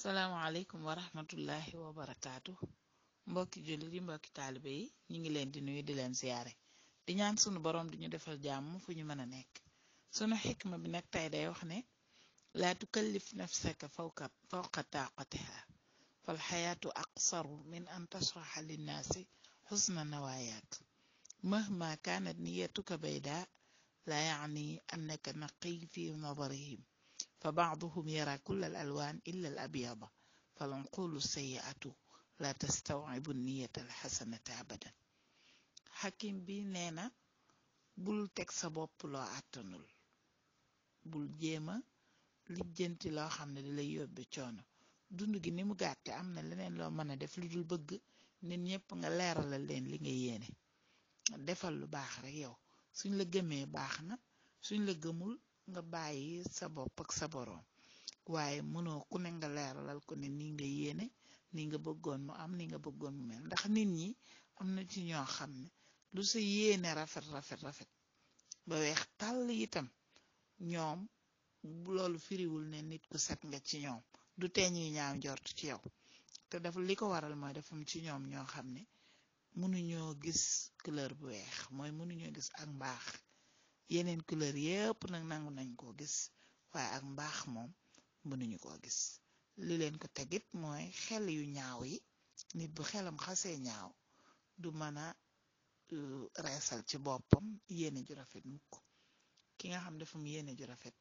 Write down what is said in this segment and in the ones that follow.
salaamaaleykum wa rahmatullahi wa barakaatu mbokki jullit yi mbokki taalibe yi ñu ngi leen di nuyu di leen siyaare di ñaan sunu boroom di ñu defal jàmm fu ñu mën a nekk sunu xikma bi nag tey day wax ne laa tukallif nafsaka fawqa fawqa taaqatiha fal xayaatu aqsaru min an tashraxa linnaasi xusna nawaayaak mahma kaanat niyatuka bayda laa yacni annaka naqiy fi nadarihim fa bacduhum yara kulla al alwaan illa al abyada falanqulu sayiatu la tastawcibu niyata alxasanata abadan xakim bi nee na bul teg sa bopp loo àttanul bul jéema lijjanti loo xam ne di lay yóbbe coono dund gi ni mu gàtte am na leneen loo mën a def lu dul bëgg nit ñépp nga leeralal leen li nga yéene defal lu baax rek yow suñ la gëmee baax na suñ la gëmul nga bàyyi sa bopp ak sa boroom waaye mënoo ku ne nga leeralal ko ne ni nga yéene ni nga bëggoon mu am ni nga bëggoon mu mel ndax nit ñi am na ci ñoo xam ne lu sa yéene rafet rafet rafet ba weex tàll itam ñoom loolu firiwul ne nit ku set nga ci ñoom du teeñuy ñaaw njort ci yow te dafa li ko waral mooy defam ci ñoom ñoo xam ne mënuñoo gis couleur bu weex mooy mënuñoo gis ak mbaax yeneen couleur yépp nag nangu nañ koo gis waaye ak mbaax moom mënuñu koo gis li leen ko tegit mooy xel yu ñaaw yi nit bu xelam xasee ñaaw du mën a reesal ci boppam yéene ju rafet mukk ki nga xam dafa mu yéene ju rafet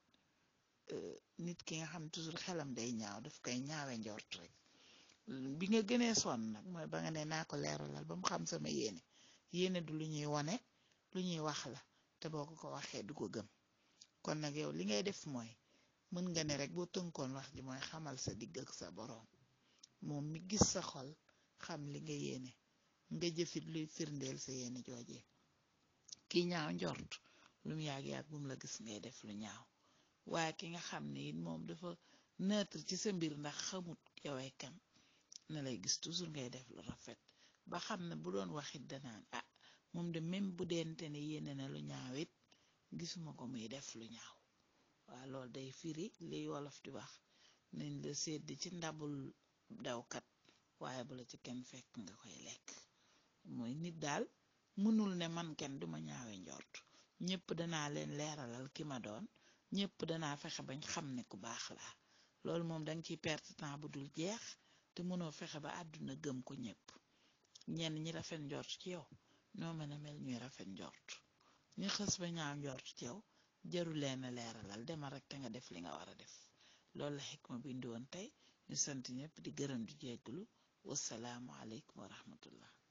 nit ki nga xam toujours xelam day ñaaw daf koy ñaawe njort rek bi nga gënee sonn nag mooy ba nga ne naa ko leeralal ba mu xam sama yéene yéene du lu ñuy wone lu ñuy wax la te boo ko ko waxee du ko gëm kon nag yow li ngay def mooy mën nga ne rek boo tënkoon wax ji mooy xamal sa digg ak sa boroom moom mi gis sa xol xam li nga yéene nga jëfit luy firndeel sa yéene joojee ki ñaaw njort lu mu yàgg-yàgg bu mu la gis ngay def lu ñaaw waaye ki nga xam ne it moom dafa neutre ci sa mbir ndax xamut yowee kan na lay gis toujours ngay def lu rafet ba xam ne bu doon waxit danaan ah moom de même bu deente ne yéene na lu ñaaw it gisuma ko muy def lu ñaaw waa loolu day firi li wolof di wax nañ la sedd ci ndabul dawkat waaye bu la ci kenn fekk nga koy lekk mooy nit daal mënul ne man kenn duma ñaawe njort ñépp danaa leen leeralal ki ma doon ñépp danaa fexe bañ xam ne ku baax laa loolu moom danga ciy perte temps bu dul jeex te mënoo fexe ba àdduna gëm ko ñépp ñenn ñi rafet njort ci yow ñoo mën a mel ñuy rafet njort ñi xës ba ñaaw njort ci yow jaru leen a leeralal demal rek te nga def li nga war a def loolu la xikma bi indi woon tey ñu sant ñépp di gërëm di jégglu wasalaamu aleykum wa rahmatullah